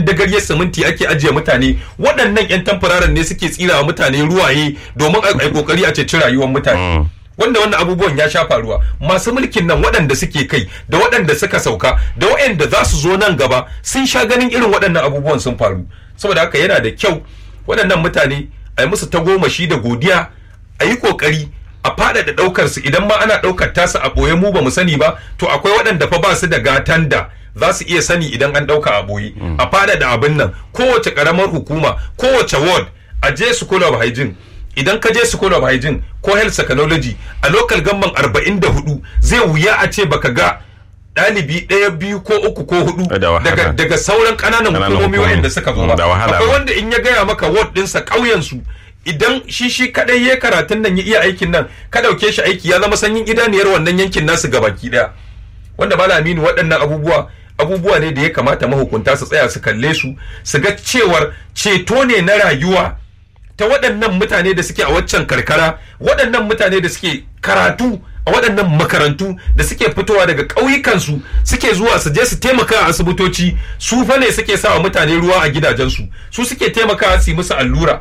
dagaryar siminti ake ajiye mutane waɗannan 'yan tamfararen ne suke tsirawa mutane ruwaye domin a yi kokari a ceci rayuwar mutane wanda wannan abubuwan ya sha faruwa masu mulkin nan waɗanda suke kai da waɗanda suka sauka da waɗanda za su zo nan gaba sun sha ganin irin waɗannan abubuwan sun faru saboda haka yana da kyau waɗannan mutane a yi musu tagomashi da godiya a yi ƙoƙari a faɗaɗa ɗaukar su idan ma ana ɗaukar tasu a ɓoye mu ba mu sani ba to akwai waɗanda fa ba su da gatan da za su iya sani idan an ɗauka a ɓoye a faɗaɗa abin nan kowace ƙaramar hukuma kowace ward a je school of hygiene idan ka je school of hygiene ko health technology a local gamban 44 zai wuya a ce baka ga ɗalibi ɗaya biyu ko uku ko hudu Da wahala. daga, daga sauran ƙananan Ƙananan hukumomi hukumomi. waɗanda suka zo Mm, ba da wahala akwai ba. wanda in ya gaya maka ward ɗinsa ƙauyensu idan shi shi kadai ya karatun nan ya iya aikin nan ka ɗauke shi aiki ya zama sanyin idaniyar wannan yankin nasu gabaki ɗaya wanda ba aminu waɗannan abubuwa abubuwa ne da ya kamata mahukunta su tsaya su kalle su su ga cewar ceto ne na rayuwa ta waɗannan mutane da suke a waccan karkara waɗannan mutane da suke karatu a waɗannan makarantu da suke fitowa daga ƙauyukansu suke zuwa su je su taimaka a asibitoci su fa ne suke sa wa mutane ruwa a gidajensu su suke taimakawa su yi musu allura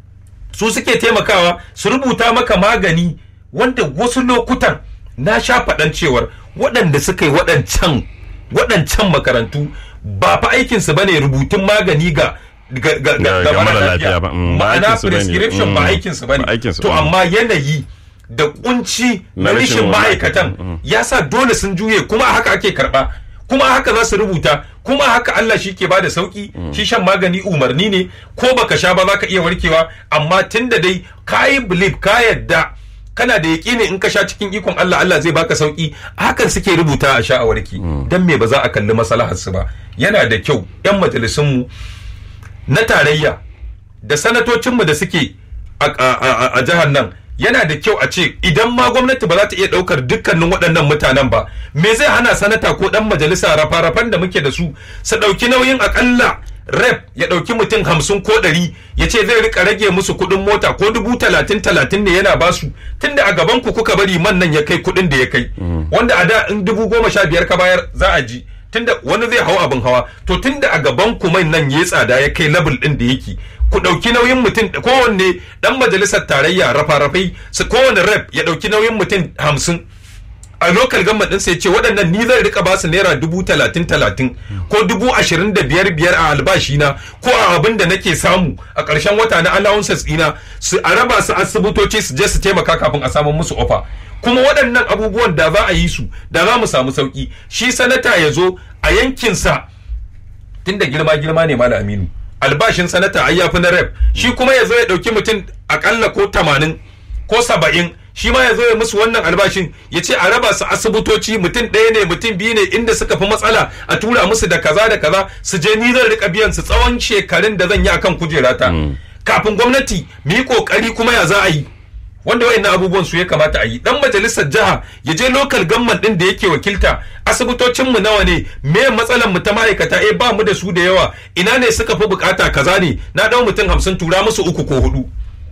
su suke taimakawa su rubuta maka magani wanda wasu lokutan na sha faɗan cewar waɗanda suka yi waɗancan waɗancan makarantu ba fa aikinsu ba ne rubutun magani ga ga ga Ga- ga mara lafiya ba. Mm, ba ma'ana aikinsu bane. prescription ba Mm, aikinsu ba ba ne aikinsu to bane. amma yanayi da kunci na Na rashin rashin ma'aikatan. ma'aikatan ya sa dole sun juye kuma a haka ake karba kuma a haka za su rubuta kuma a haka Allah shi ke bada sauki shi shan magani umarni ne ko baka sha ba za ka iya warkewa amma tunda dai ka yi believe ka yadda kana da yaƙini in ka sha cikin ikon Allah Allah zai baka sauki hakan suke rubuta a sha a warki dan me ba za a kalli maslahar su ba yana da kyau yan majalisun mu na tarayya da sanatocinmu da suke a, a- a- a jihar nan yana da kyau a ce idan ma gwamnati ba za ta iya ɗaukar dukkanin waɗannan mutanen ba me zai hana sanata ko ɗan majalisa rafa-rafan da muke da su su ɗauki nauyin akalla rep ya ɗauki mutum hamsin ko ɗari ya ce zai rika rage musu kuɗin mota ko dubu talatin talatin ne yana basu tunda a gaban ku kuka bari man nan ya kai kuɗin da ya kai wanda a da in dubu goma sha biyar ka bayar za a ji tunda wani zai hau abin hawa to tunda a gaban ku mai nan ya tsada ya kai level din da yake ku ɗauki nauyin mutum kowanne ɗan majalisar tarayya rafa-rafai su kowanne rep ya ɗauki nauyin mutum hamsin a local government ɗinsa ya ce waɗannan ni zan rika basu naira dubu talatin talatin ko dubu ashirin da biyar biyar a albashina ko a abin da nake samu a ƙarshen wata na allowances ɗina su a raba su asibitoci su je su taimaka kafin a samu musu ofa kuma waɗannan abubuwan da za a yi su da za mu samu sauƙi shi sanata ya zo a yankinsa tunda girma girma ne malam aminu albashin sanata ai yafi na rep shi kuma ya zo ya ɗauki mutum akalla ko tamanin ko saba'in shi ma ya zo ya musu wannan albashin ya ce a raba su asibitoci mutum ɗaya ne mutum biyu ne inda suka fi matsala a tura musu da kaza da kaza su je ni zan rika biyan su tsawon shekarun da zan yi akan kujerata kafin gwamnati mu yi kokari kuma ya za a yi wanda wayannan abubuwan su ya kamata a yi dan majalisar jiha ya je local government din da yake wakilta asibitocin mu nawa ne me matsalan mu ta ma'aikata eh ba mu da su da yawa ina ne suka fi bukata kaza ne na dau mutum hamsin tura musu uku ko hudu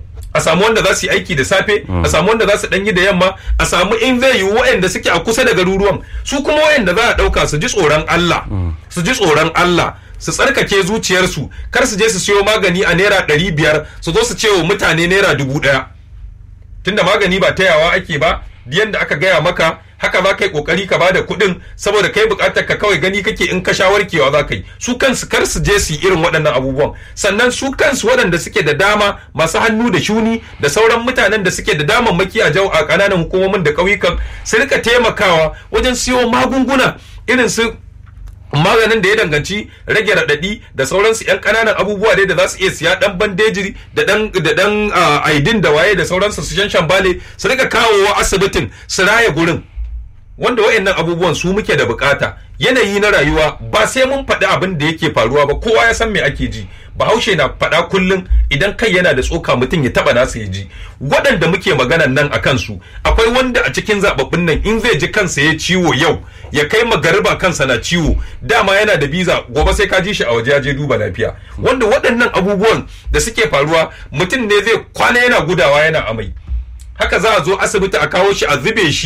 a samu wanda za su yi aiki da safe a samu wanda za su danyi da yamma a samu in zai yi wa'anda suke a kusa da garuruwan su kuma wa'anda za a dauka su ji tsoron Allah su ji tsoron Allah su tsarkake zuciyarsu kar su je su siyo magani a naira ɗari biyar su zo su ce wa mutane naira dubu ɗaya tunda magani ba tayawa ake ba yanda aka gaya maka haka za ka yi kokari ka bada kuɗin saboda kai buƙatar ka kawai gani kake in ka sha warkewa za ka yi su kansu kar su je su yi irin waɗannan abubuwan sannan su kansu waɗanda suke da dama masu hannu da shuni da sauran mutanen da suke da damammaki a jau a ƙananan hukumomin da ƙauyukan su rika taimakawa wajen siyo magunguna irin su maganin da ya danganci rage raɗaɗi da sauransu yan ƙananan abubuwa dai da za su iya siya ɗan bandeji da ɗan da ɗan aidin da waye da sauransu su shan shambale su rika kawowa asibitin su raya gurin wanda wayannan abubuwan su muke da bukata yanayi na rayuwa ba sai mun faɗi abin da yake faruwa ba kowa ya san me ake ji bahaushe na faɗa kullum idan kai yana da tsoka mutum ya taɓa nasa ya ji waɗanda muke maganan nan a kansu akwai wanda a cikin zababbin nan in zai ji kansa ya ciwo yau ya kai magariba kansa na ciwo dama yana da biza gobe sai ka ji shi a waje ya je duba lafiya wanda waɗannan abubuwan da suke faruwa mutum ne zai kwana yana gudawa yana amai haka za a zo asibiti a kawo shi a zube shi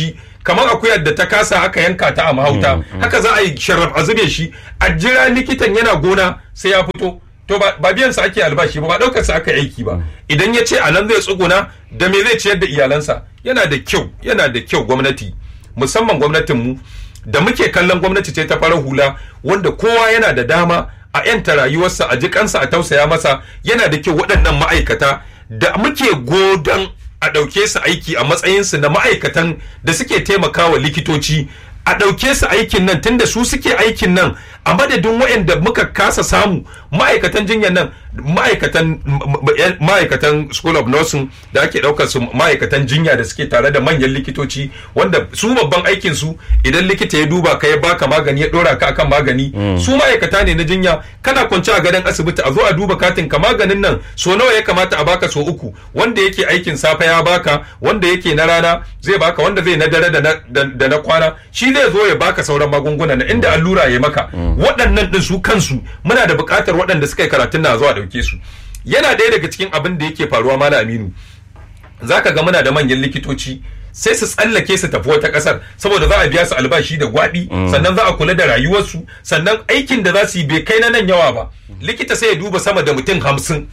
kamar akuyar da ta kasa aka yanka ta a mahauta haka za a yi sharraf a zube shi a jira likitan yana gona sai ya fito to ba biyan sa ake albashi ba ba daukar sa aka aiki ba idan ya ce a nan zai tsuguna da me zai ciyar da iyalansa yana da kyau yana da kyau gwamnati musamman gwamnatin mu da muke kallon gwamnati ce ta farar hula wanda kowa yana da dama a yanta rayuwarsa a jikansa a tausaya masa yana da kyau waɗannan ma'aikata da muke godon a ɗauke su aiki a matsayinsu na ma'aikatan da suke taimakawa likitoci a ɗauke su aikin nan tunda su suke aikin nan a madadin waɗanda muka kasa samu ma'aikatan jinyar nan ma'aikatan ma'aikatan school of nursing da ake ɗaukar su ma'aikatan jinya da suke tare da manyan likitoci wanda su babban aikin su idan likita ya duba ka ya baka magani ya ɗora ka akan magani su ma'aikata ne na jinya kana kwance a gadon asibiti a zo a duba katin ka maganin nan so nawa ya kamata a baka so uku wanda yake aikin safe ya baka wanda yake na rana zai baka wanda zai na dare da na kwana shi zai zo ya baka sauran magunguna na inda allura ya maka waɗannan ɗin su kansu muna da buƙatar waɗanda suka yi karatun na zuwa ɗauke su yana ɗaya daga cikin abin da yake faruwa mala aminu zaka ga muna da manyan likitoci sai su tsallake su tafi wata ƙasar saboda za a biya su albashi da gwaɓi sannan za a kula da rayuwarsu sannan aikin da za su yi bai kai na nan yawa ba likita sai ya duba sama da mutum hamsin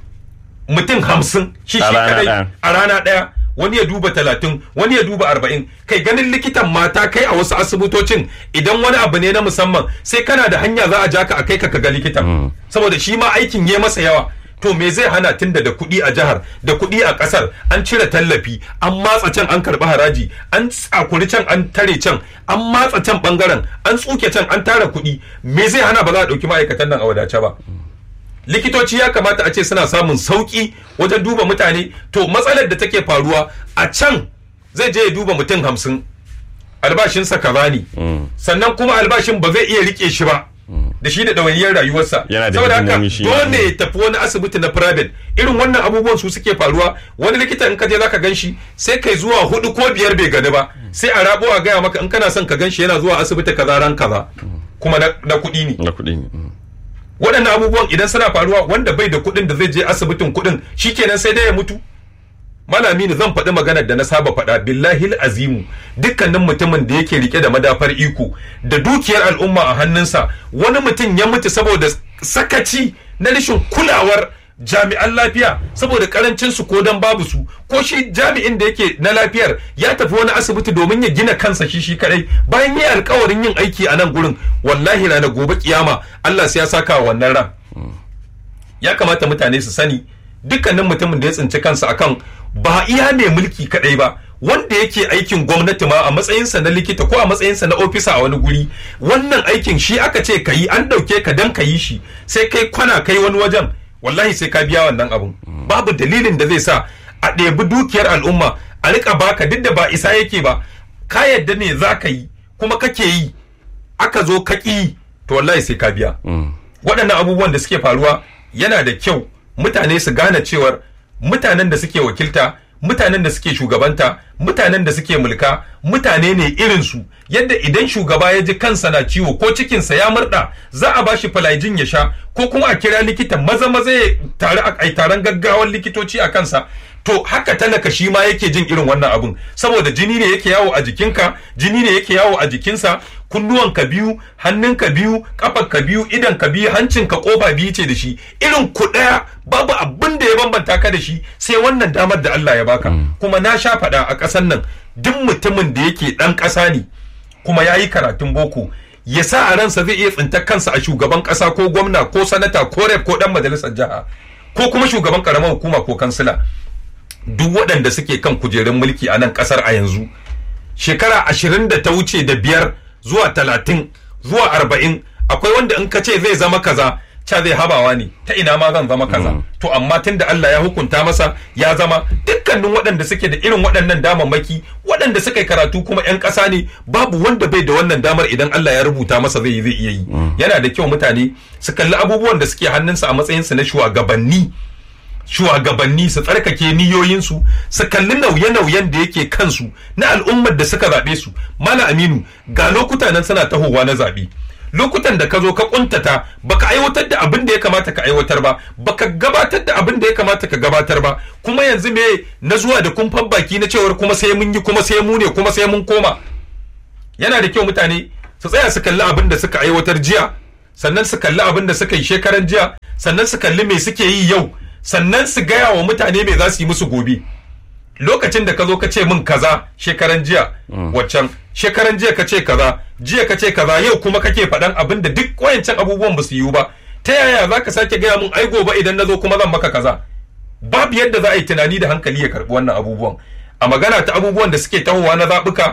mutum hamsin shi shi kadai a rana ɗaya wani ya duba talatin wani ya duba arba'in kai ganin likitan mata kai a wasu asibitocin idan wani abu ne na musamman sai kana da hanya za a ja ka a kai ka ga likitan saboda shi ma aikin ya masa yawa to me zai hana tunda da kuɗi a jihar da kuɗi a ƙasar an cire tallafi an matsa can an karɓi haraji an tsakuri can an tare can an matsa can ɓangaren an tsuke can an tara kuɗi me zai hana ba za a ɗauki ma'aikatan nan a wadace ba likitoci ya kamata a ce suna samun sauki wajen duba mutane to matsalar da take faruwa a can zai je ya duba mutum hamsin albashinsa kaza ne sannan kuma albashin ba zai iya rike shi ba da shi da ɗawainiyar rayuwarsa saboda haka dole ya tafi wani asibiti na private irin wannan abubuwan su suke faruwa wani likita in ka je zaka gan shi sai kai zuwa hudu ko biyar bai gani ba sai a rabo a gaya maka in kana son ka gan shi yana zuwa asibiti kaza ran kaza kuma na kuɗi ne na kuɗi ne waɗannan abubuwan idan suna faruwa wanda bai da kuɗin da zai je asibitin kuɗin shikenan sai dai ya mutu malami ne zan faɗi maganar da na saba faɗa billahi azimu dukkanin mutumin da yake rike da madafar iko da dukiyar al'umma a hannunsa wani mutum ya mutu saboda sakaci na rashin kulawar jami'an lafiya saboda karancin su ko dan babu su ko shi jami'in da yake na lafiyar ya tafi wani asibiti domin ya gina kansa shi shi kadai bayan yi alkawarin yin aiki a nan gurin wallahi ranar gobe kiyama Allah sai ya saka wa wannan ran ya kamata mutane su sani dukkanin mutumin da ya tsinci kansa akan ba iya mai mulki kadai ba wanda yake aikin gwamnati ma a matsayinsa na likita ko a matsayinsa na ofisa a wani guri wannan aikin shi aka ce ka yi an ɗauke ka dan ka yi shi sai kai kwana kai wani wajen wallahi sai ka biya wannan abun babu dalilin da zai sa a ɗebi dukiyar al'umma a rika baka duk da ba isa yake ba ka yadda ne za ka yi kuma kake yi aka zo ka ƙi to wallahi sai ka biya waɗannan abubuwan da suke faruwa yana da kyau mutane su gane cewar mutanen da suke wakilta mutanen da suke shugabanta mutanen da suke mulka mutane ne irinsu yadda idan shugaba ya ji kansa na ciwo ko cikinsa ya murda za a bashi falajin ya sha ko kuma a kira likita maza maza ya tare a taron gaggawar likitoci a kansa to haka talaka shi ma yake jin irin wannan abun saboda jini ne yake yawo a jikinka jini ne yake yawo a jikinsa kunnuwanka biyu hannunka biyu kafarka biyu idanka biyu hancinka kofa biyu ce da shi irin ku daya babu abin da ya bambanta ka da shi sai wannan damar da Allah ya baka kuma na sha faɗa a ƙasar nan duk mutumin da yake ɗan ƙasa ne kuma ya yi karatun boko ya sa a ransa zai iya tsintar kansa a shugaban ƙasa ko gwamna ko sanata ko rep ko ɗan majalisar jiha ko kuma shugaban ƙaramar hukuma ko kansila duk waɗanda suke kan kujerun mulki a nan ƙasar a yanzu shekara ashirin da ta wuce da biyar zuwa talatin zuwa arba'in akwai wanda in ka ce zai zama kaza ca zai habawa ne ta ina ma zan zama kaza to amma tun da Allah ya hukunta masa ya zama dukkanin waɗanda suke da irin waɗannan damammaki waɗanda suka yi karatu kuma 'yan ƙasa ne babu wanda bai da wannan damar idan Allah ya rubuta masa zai zai iya yi yana da kyau mutane su kalli abubuwan da suke hannunsa a matsayinsu na shugabanni shugabanni su tsarkake niyoyinsu su kalli nauye-nauyen da yake kansu na al'ummar da suka zaɓe su mala aminu ga lokuta nan suna tahowa na zaɓe lokutan da ka zo ka kuntata baka aiwatar da abin da ya kamata ka aiwatar ba baka gabatar da abin da ya kamata ka gabatar ba kuma yanzu me na zuwa da kumfan baki na cewar kuma sai mun yi kuma sai mu ne kuma sai mun koma yana da kyau mutane su tsaya su kalli abin da suka aiwatar jiya sannan su kalli abin da suka yi shekaran jiya sannan su kalli me suke yi yau sannan su gaya wa mutane me za su yi musu gobe lokacin da ka zo ka ce min kaza shekaran jiya waccan shekaran jiya ka ce kaza jiya ka ce kaza yau kuma kake faɗan abin da duk wayancan abubuwan ba su yiwu ba ta yaya za ka sake gaya min ai gobe idan na zo kuma zan maka kaza babu yadda za a yi tunani da hankali ya karɓi wannan abubuwan a magana ta abubuwan da suke tahowa na zaɓuka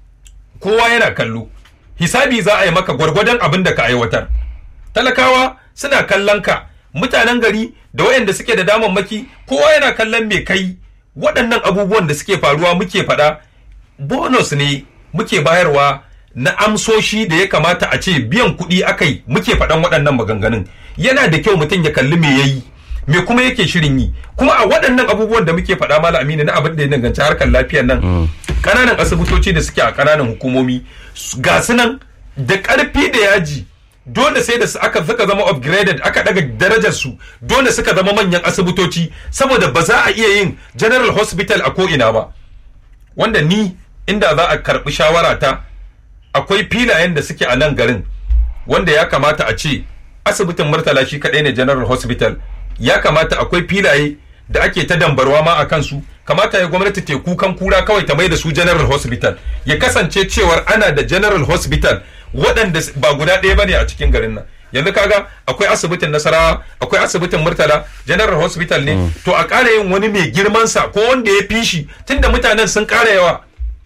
kowa yana kallo hisabi za a yi maka gwargwadon abin da ka aiwatar talakawa suna kallon ka mutanen gari da wayanda suke da damammaki kowa yana kallon me kai waɗannan abubuwan da suke faruwa muke faɗa bonus ne muke bayarwa na amsoshi da ya kamata a ce biyan kuɗi akai muke faɗan waɗannan maganganun yana da kyau mutum ya kalli me yayi me kuma yake shirin yi kuma a waɗannan abubuwan da muke faɗa mala aminu na abin da ya danganci harkar lafiyar nan ƙananan asibitoci da suke a ƙananan hukumomi ga su nan da ƙarfi da yaji dole sai da aka suka zama upgraded aka daga darajar su dole suka zama manyan asibitoci saboda ba za a iya yin general hospital a ko'ina ba wanda ni inda za a karbi shawara ta akwai filayen da suke a nan garin wanda ya kamata a ce asibitin murtala shi kaɗai ne general hospital ya kamata akwai filaye da ake ta dambarwa ma a kansu kamata ya gwamnati te kukan kura kawai ta mai da su general hospital ya kasance cewar ana da general hospital waɗanda ba guda ɗaya bane a cikin garin nan yanzu kaga akwai asibitin nasarawa akwai asibitin murtala general hospital ne to a ƙara yin wani mai girman sa ko wanda ya fi shi tunda mutanen sun ƙara yawa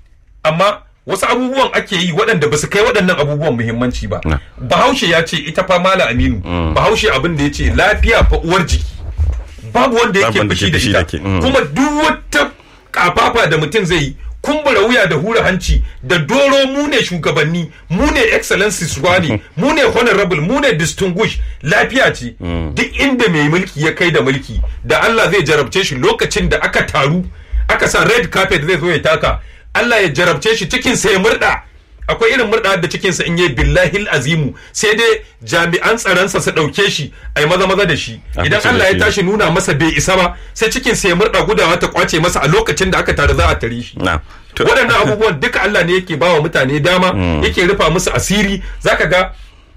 amma wasu abubuwan ake yi waɗanda ba su kai waɗannan abubuwan muhimmanci ba bahaushe ya ce ita fa mala aminu bahaushe abin da ya ce lafiya fa uwar jiki babu wanda yake fushi da ita kuma duk wata kafafa da mutum zai yi kumbura wuya da hura hanci da doro mu ne shugabanni mu ne excellencies ne mu ne honorable mu ne distinguish lafiya ce duk inda mai mulki ya kai da mulki da Allah zai jarabce shi lokacin da aka taru aka sa red carpet zai zo ya taka Allah ya jarabce shi cikin sa ya murda akwai irin murda da cikinsa in yi billahi azimu sai dai jami'an tsaronsa su ɗauke shi a yi maza maza da shi idan Allah ya tashi nuna masa bai isa ba sai cikin sa ya murda gudawa ta kwace masa a lokacin da aka tare za a tare shi waɗannan abubuwan duka Allah ne yake bawa mutane dama yake rufa musu asiri zaka ga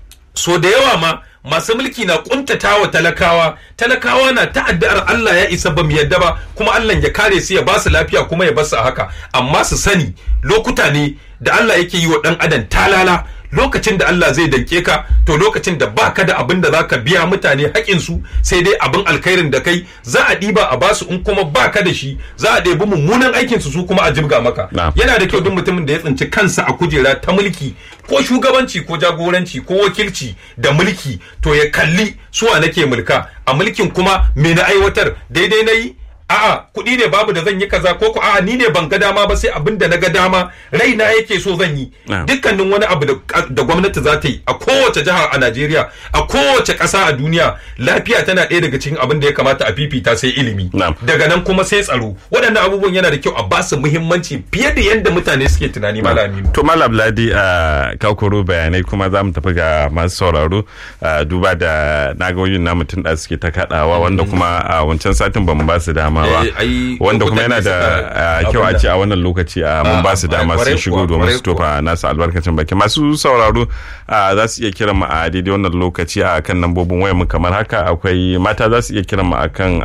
so da yawa ma masu mulki na kuntatawa talakawa talakawa na ta'addar Allah ya isa ba mu yadda ba kuma Allah ya kare su ya ba su lafiya kuma ya basu a haka amma su sani lokuta ne da Allah yake yi wa dan adam talala lokacin da Allah zai danke ka to lokacin da baka da abin da zaka biya mutane haƙin su sai dai abin alkhairin da kai za a ɗiba a basu in kuma baka da shi za a ɗebi mummunan aikin su su kuma a jibga maka yana da kyau duk mutumin da ya tsinci kansa a kujera ta mulki ko shugabanci ko jagoranci ko wakilci da mulki to ya kalli suwa nake mulka a mulkin kuma me na aiwatar daidai na yi a'a kuɗi ne babu da zan yi kaza ko ko a'a ni ne ban ga dama ba sai abin da na ga dama raina yake so zan yi dukkanin wani abu da gwamnati za ta yi a kowace jiha a Najeriya a kowace ƙasa a duniya lafiya tana ɗaya daga cikin abin da ya kamata a fifita sai ilimi daga nan kuma sai tsaro waɗannan abubuwan yana da kyau a basu muhimmanci fiye da yadda mutane suke tunani malami to malam ladi a kakoro bayanai kuma za mu tafi ga masu sauraro duba da nagayoyin na mutum da suke ta kaɗawa wanda kuma a wancan satin ba mu ba su dama ba wanda kuma yana da kyau a ce a wannan lokaci a mun ba su dama sun shigo domin su tofa nasu albarkacin baki masu sauraro za su iya kiran mu a daidai wannan lokaci a kan lambobin wayar mu kamar haka akwai mata za su iya kiran mu a kan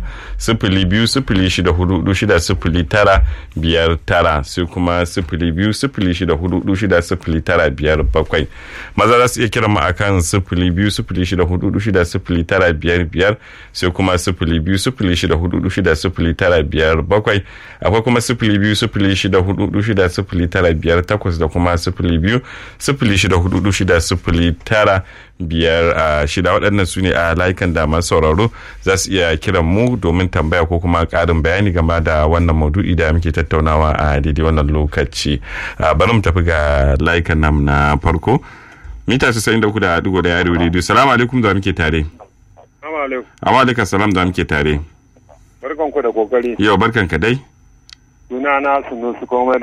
sifili biyu sifili shida hudu shida sifili tara biyar tara sai kuma sifili biyu sifili shida hudu shida sifili tara biyar bakwai maza za su iya kiran mu a kan sifili biyu sifili shida hudu shida sifili tara biyar biyar sai kuma sifili biyu sifili shida hudu shida sifili tara biyar bakwai akwai kuma sifili biyu sifili shida hudu shida sifili tara biyar takwas da kuma sifili biyu sifili shida hudu shida sifili tara biyar shida waɗannan su ne a layukan da masu sauraro za su iya kiran mu domin tambaya ko kuma ƙarin bayani game da wannan maudu'i da muke tattaunawa a daidai wannan lokaci bari mu tafi ga layukan nam na farko mita 93 da digo da yaro rediyo salamu alaikum da muke tare amma alaikum salam da muke tare barkan ku da kokari yau barkan ka dai suna na sunu su komai